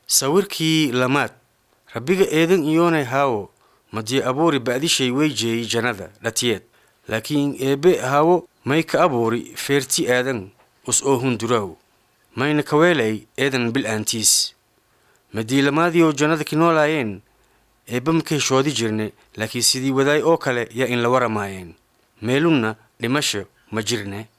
sawirkii lamaad rabbiga eedan iyoonay haawo madii abuuri ba'dishay way jeeyey jannada dhatiyeed laakiin eebbe haawo may ka abuuri feerti aadan us oo hunduraaw mayna kaweelay eedan bil'aantiis madii lamaadiioo jannada ki noolaayeen eebba ma ka heshoodi jirne laakiin sidii wadaay oo kale yaa in la waramaayeen meelunna dhimasho ma jirne